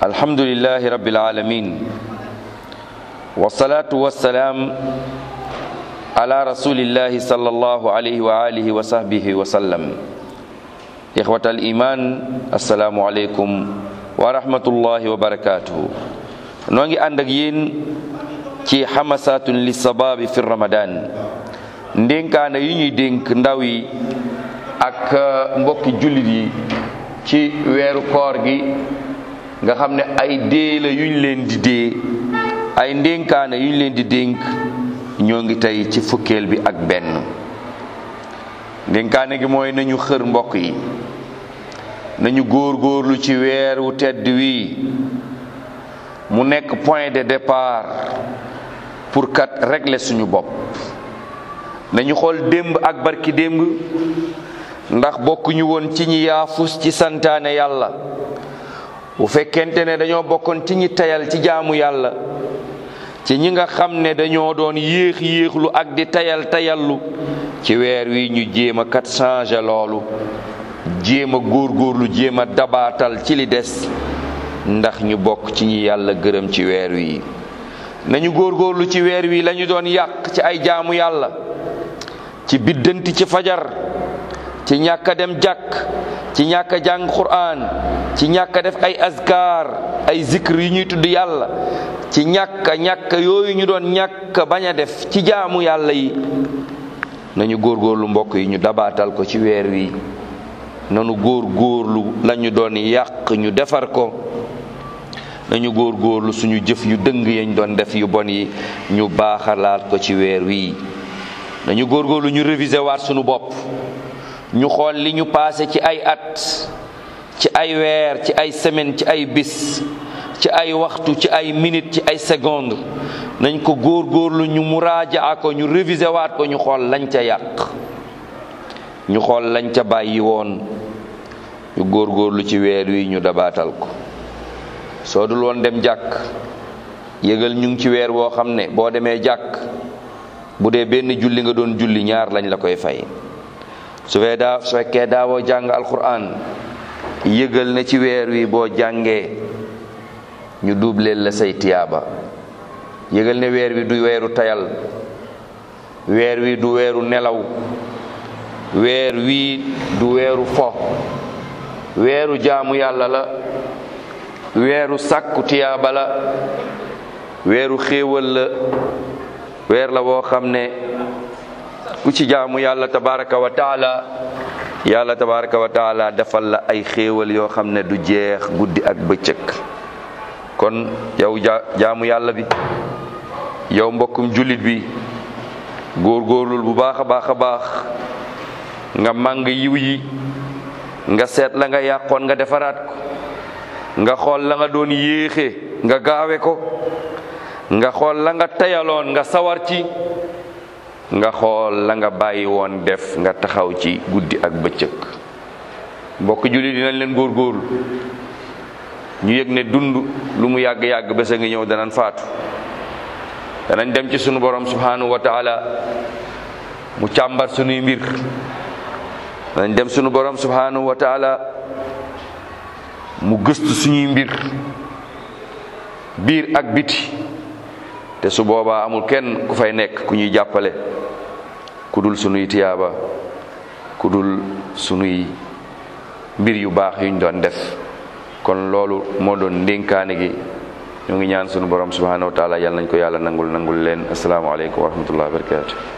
alhamdulilahi rabbil alamin wasalaatu wasalaam ala rasulillahi sallallahu alayhi wa alihi wa sahbihi wa sallam ixwat al iman assalaamu aleykum wa rahmatullahi wa barakatuhu noo ngi ànd ak yéen ci xamasatun li sababi fi ramadan ndénkaane yi ñuy dénk ndaw yi ak mbokki jullit yi ci weeru koor gi nga xam ne ay dee la yuñ leen di dee ay ndénkaane yuñ leen di dénk ñoo ngi tey ci fukkeel bi ak benn ndénkaane gi mooy nañu xër mbokk yi nañu góor-góorlu ci weer wu tedd wii mu nekk point de départ pour kat régler suñu bopp nañu xool démb ak barki démb ndax bokkuñu woon ci ñi yaafus ci santaane yàlla bu fekkente ne dañoo bokkoon ci ñi tayal ci jaamu yàlla ci ñi nga xam ne dañoo doon yéex yéexlu ak di tayal tayallu ci weer wi ñu jéem a kat changé loolu jéem a góorgóorlu jéem a dabaatal ci li des ndax ñu bokk ci ñi yàlla gërëm ci weer wi nañu góorgóorlu ci weer wi lañu doon yàq ci ay jaamu yàlla ci biddanti ci fajar ci ñàkk a dem jàkk ci ñàkk a jàng quraan ci ñàkk a def ay azkar ay zikr yu ñuy tudd yàlla ci ñàkk ñàkk yooyu ñu doon ñàkk bañ a def ci jaamu yàlla yi nañu góorgóorlu mbokk yi ñu dabaatal ko ci weer wi nanu góorgóorlu lañu doon yàq ñu defar ko nañu góorgóorlu suñu jëf yu dëng yañ doon def yu bon yi ñu baaxalaat ko ci weer wi nañu góorgóorlu ñu réviser waat suñu bopp ñu xool li ñu passé ci ay at ci ay weer ci ay semaine ci ay bis ci ay waxtu ci ay minute ci ay seconde nañ ko góorgóorlu ñu muraajaa ko ñu réviser waat ko ñu xool lañ ca yàq ñu xool lañ ca bàyyi woon ñu góorgóorlu ci weer wi ñu dabaatal ko soo dul woon dem jàkk yëgal ñu ngi ci weer woo xam ne boo demee jàkk bu dee benn julli nga doon julli ñaar lañ la koy fay su fee daa su fekkee daawoo jàng alquran yëgal na ci weer wi boo jàngee ñu dubleel la say tiyaaba yëgal ne weer wi du weeru tayal weer wi du weeru nelaw weer wi du weeru fo weeru jaamu yàlla la weeru sàkku tiyaaba la weeru xéewal la weer la woo xam ne ku ci jaamu yàlla tabaraka wa taala yàlla tabaraka wa taala defal la ay xéewal yoo xam ne du jeex guddi ak bëccëg kon yow jaamu yàlla bi yow mbokkum jullit bi góorgóorlul bu baax a baax a baax nga màng yiw yi nga seet la nga yàqoon nga defaraat ko nga xool la nga doon yéexe nga gaawe ko nga xool la nga tayaloon nga sawar ci nga xool la nga bàyyi woon def nga taxaw ci guddi ak bëccëg mbokk julli dinañ leen góorgóorlu ñu yëg ne dund lu mu yàgg-yàgg bés a ngi ñëw danañ faatu danañ dem ci sunu borom subhanahu wa taala mu càmbar sunuy mbir danañ dem sunu borom subhanahu wa taala mu gëstu suñuy mbir biir ak biti te su boobaa amul kenn ku fay nekk ku ñuy jàppale ku dul sunuy tiyaaba ku dul sunuy mbir yu baax yuñ doon def kon loolu moo doon ndénkaane gi ñu ngi ñaan sunu borom subhanahu wa taala yàlla nañ ko yàlla nangul nangul leen asalaamaaleykum wa rahmatullahi wa barakatu